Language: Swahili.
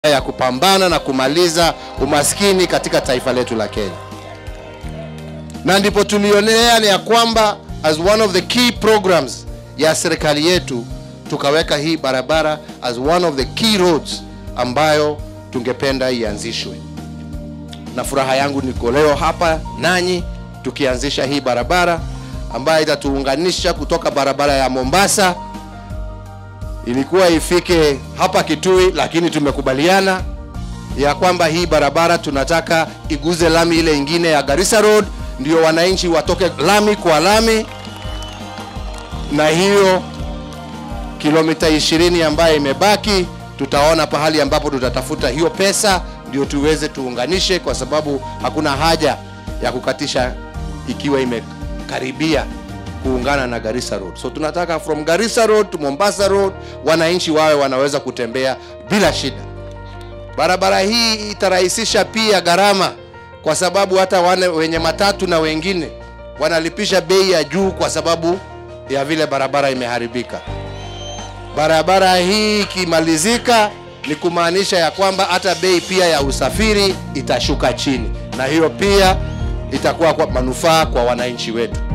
ya kupambana na kumaliza umaskini katika taifa letu la Kenya, na ndipo tulionea ya kwamba as one of the key programs ya serikali yetu tukaweka hii barabara as one of the key roads ambayo tungependa ianzishwe, na furaha yangu niko leo hapa nanyi tukianzisha hii barabara ambayo itatuunganisha kutoka barabara ya Mombasa ilikuwa ifike hapa Kitui, lakini tumekubaliana ya kwamba hii barabara tunataka iguze lami ile ingine ya Garissa Road, ndio wananchi watoke lami kwa lami, na hiyo kilomita 20 ambayo imebaki tutaona pahali ambapo tutatafuta hiyo pesa ndio tuweze tuunganishe, kwa sababu hakuna haja ya kukatisha ikiwa imekaribia kuungana na Garissa Road. So tunataka from Garissa Road to Mombasa Road wananchi wawe wanaweza kutembea bila shida. Barabara hii itarahisisha pia gharama, kwa sababu hata wale wenye matatu na wengine wanalipisha bei ya juu kwa sababu ya vile barabara imeharibika. Barabara hii ikimalizika, ni kumaanisha ya kwamba hata bei pia ya usafiri itashuka chini, na hiyo pia itakuwa kwa manufaa kwa wananchi wetu.